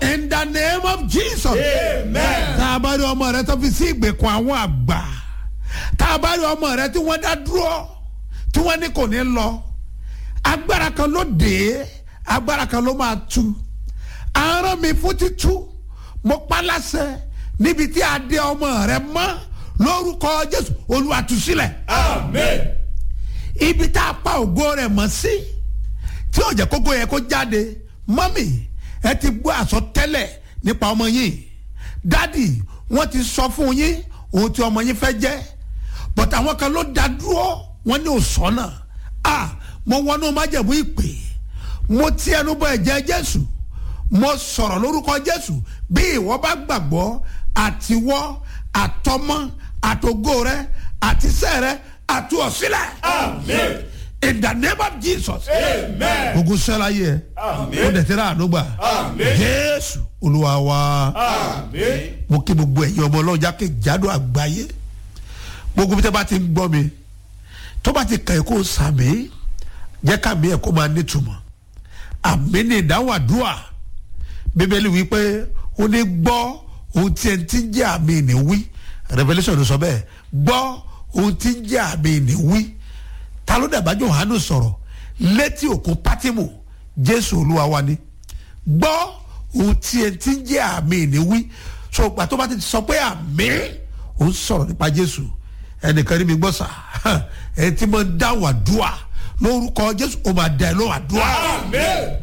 in the name of jesus. Amen. tá a bá rí ọmọ rẹ tó fi sí ìgbèkùn àwọn àgbà tá a bá rí ọmọ rẹ tí wọ́n dá dúró tí wọ́n ní kò ní lọ agbára kan ló dé agbára kan ló máa tú aràn mi fún títú mo pa láṣẹ níbi tí a dé ọmọ rẹ mọ́ lórúkọ jésù olúwa tú sílẹ̀ Amen. ibi tá a pa ògo rẹ̀ mọ́ sí tí ó jẹ́ kókó yẹ kó jáde mọ́mì ẹ ti gbọ́ àsọtẹ́lẹ̀ nípa ọmọ yín dádì wọ́n ti sọ fún yín ohun tí ọmọ yín fẹ́ jẹ́ but àwọn kan ló dá dúró wọ́n ní òsọ́nà ah mo wọnú májẹ̀mú ìpè mo ti ẹnu bọ ẹ̀jẹ̀ jésù mo sọ̀rọ̀ lórúkọ jésù bí ìwọ bá gbàgbọ́ àtiwọ́ àtọmọ àtògo rẹ àtisẹ́ rẹ àtúọ̀sílẹ̀ Amen. in the name of jesus Amen. ogun sẹ́la yẹ Amen. ó dẹ̀ tẹ́lẹ̀ àdúgbà Amen. jésù olúwa wa Amen. mo kí gbogbo ẹ̀yin ọmọ ọlọ́jà kejìádọ́ àgbáyé gbogbo bí tẹ́ bá ti ń gbọ́ mi tó bá ti kàn kó sàmì jẹ́ kàmí ẹ̀ kó máa nítumọ̀ àmì ní ìdáhùn àdúrà bíbélì wí pé ó ní gbọ́ ohun tí ẹ ti ń jẹ́ àmì ní wí revolution ló sọ bẹ́ẹ̀ gbọ́ ohun tí ń jẹ́ àmì ní wí ta ló dàbá Jòhánù sọ̀rọ̀ létí òkun pátímù jésù olúwa wa ni gbọ́ ohun tí ẹ ti ń jẹ́ àmì ní wí so gbà tó bá ti sọ pé àmì ó ń sọ̀rọ̀ nípa jésù ẹnìkan ní mi gbọ́ sà ẹ ti máa ń dáhùn àdúrà lórúkọ jésù ó máa dá ẹ lóhùn àdúrà Amen.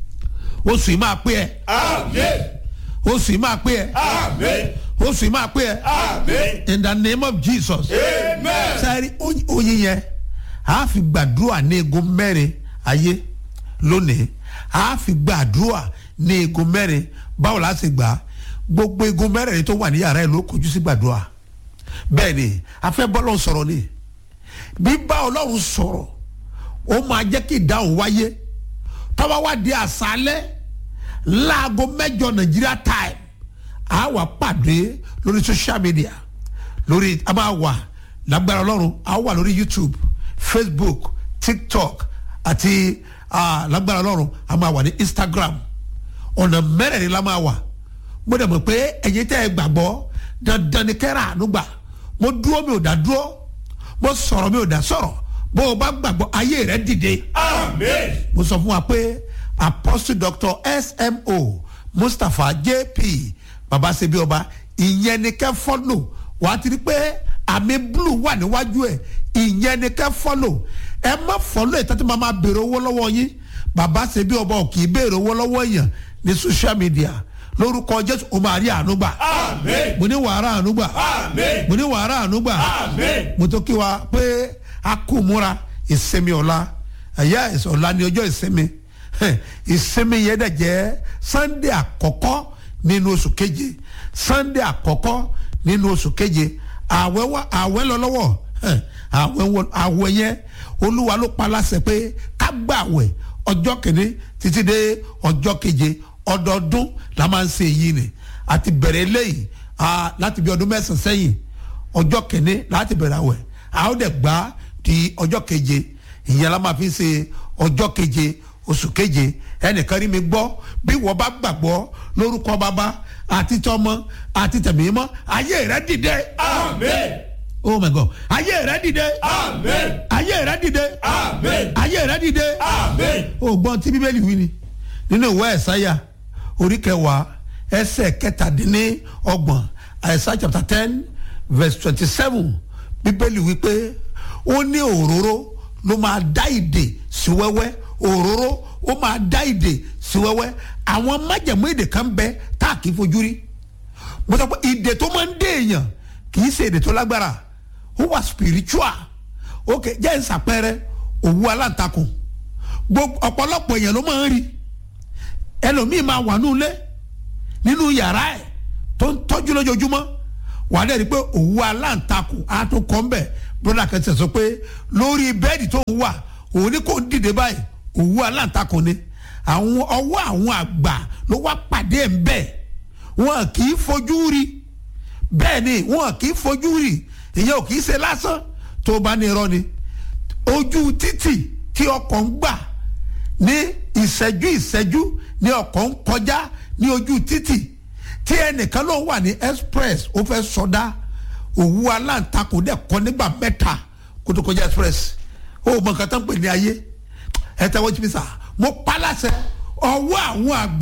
oṣù yìí máa pé ẹ Amen. oṣù yìí máa pé ẹ Amen. oṣù yìí máa pé ẹ Amen. in the name of jesus Amen. sáré oyin yẹn a fi gbàdúrà ní egun mẹ́rin ayé lónìí a fi gbàdúrà ní egun mẹ́rin báwo la ṣe gbà á? gbogbo egun mẹ́rin tó wà ní yàrá ẹ̀ ló kojú sí gbàdúrà bẹ́ẹ̀ ni a fẹ́ bọ́lọ̀ sọ̀rọ̀ ni bíbá ọlọ́run sọ̀rọ̀ ó máa jẹ́ kí ìdáhùn wáyé tọ́wọ́ wá di àṣálẹ́ láago mẹ́jọ nàìjíríà time a wà pàdé lórí social media lórí a máa wà lágbára ọlọ́run a wà lórí youtube facebook tiktok àti ah, lágbára ọlọ́run a máa wà ní instagram ọ̀nà mẹ́rẹ̀ẹ̀rin la máa wà mo dẹ̀ mọ̀ pé ẹ̀yin tẹ́ ẹ gbàgbọ́ dandan ni kẹ́rà àánú gbà mo dúró mi ò dá dúró mo sọ̀rọ̀ mi ò dá sọ̀rọ̀ bó o bá gbàgbọ́ ayé rẹ dìde Amen. mo sọ fún wa pé apostle doctor smo mustapha jp babasebi ọba ìyẹn ni kẹ́ fọ́lò wà á ti rí pé àmì blue wà níwájú ẹ̀ ìyẹn ni kẹ́ fọ́lò ẹ má fọ́lò ẹ̀ tẹ́tí máa ma béèrè owó lọ́wọ́ yín babasebi ọba ò kì í béèrè owó lọ́wọ́ èèyàn ní social media lórúkọ jésù o máa rí àánú gbà Amen. mo ní wàhálà àánú gbà Amen. mo ní wàhálà àánú gbà Amen. mo tó kí wa pé a kò múra ìsinmi ọ̀la ẹ̀yà ọ̀la ni ọjọ́ ìsinmi Hẹ̀, ìsinmi yẹn dẹ̀ jẹ́ sunday àkọ́kọ́ nínú oṣù keje sunday àkọ́kọ́ nínú oṣù keje àwẹ̀ wá àwẹ̀ lọ lọ́wọ́ Hẹ̀, àwẹ̀ wọ- àwẹ̀ yẹn olúwa ló pa láṣẹ pé ká gbà àwẹ̀ ọjọ́ kìíní títí dé ọjọ́ keje ọdọọdún la máa ń ṣe èyí ni àti bẹ̀rẹ̀ eléyìí ah, láti bí ọdún mẹ́sàn-án sẹ́yìn ọjọ́ kìíní láti bẹ̀rẹ̀ àwẹ̀ a ó dẹ̀ gbà di ọjọ́ keje ìyẹn la máa fi ṣe ọjọ́ keje oṣù keje ẹnìkan rí mi gbọ́ bí wọ́n bá gbàgbọ́ lórúkọ bàbá àti tọmọ àti tẹ̀mí mọ́ ayé rẹ dìde Amen. oh my god ayé rẹ dìde Amen. ayé rẹ dìde Amen. ayé rẹ dìde Amen. o gbọ́n tí bíbélì wí ni nínú ìwé ẹ̀sáyà orí kẹwàá ẹsẹ̀ kẹtàdínní ọgbọ̀n ẹ̀sá chapter ten verse twenty seven bíbélì wí pé ó ní òróró ló máa dá ìdè sí wẹ́wẹ́ òróró ó máa dá ìdè sí wẹ́wẹ́ àwọn májẹ̀mú ìdè kan bẹ tá a kì í fojú rí mo sọ pé ìdè tó máa ń dé èèyàn kì í ṣe ìdè tó lágbára ó wà spiritual ok jẹ́ ìsàpẹrẹ òwú aláǹtakùn gbogbo ọ̀pọ̀lọpọ̀ èèyàn ló máa ń rí ẹlòmíì máa wà nínú ilé nínú yàrá ẹ̀ tó ń tọ́jú lójoojúmọ́ wà á dẹ̀ rí i pé òwú aláǹtakùn á tó kọ́ ń bẹ̀ broda kan sọ pé lórí bẹ́ẹ̀dì tó ń wà òun ní kò ń dìde báyìí òwú aláǹtakùn ni àwọn ọwọ́ àwọn àgbà ló wá pàdé ẹ̀ ń bẹ̀ wọn kì í fojú rí bẹ́ẹ̀ ni wọn kì í fojú rí ìyẹn ò kì í ṣe lásán tó bá ní irọ́ ni ojú títì tí ọkọ̀ ń gbà ní ìṣẹ́jú ìṣẹ́jú ní ọkọ̀ ń kọjá ní ojú títì tí ẹnìkan ló wà ní express ó fẹ́ sọdá òwú aláǹtakùn dẹ̀ kọ́ nígbà mẹ́ta kó tó kọjá express ó mọ nǹkan tó ń pè ní ayé ẹ tẹ́wọ́ jí mi sà mo pa láṣẹ ọwọ́ àwọn àgbà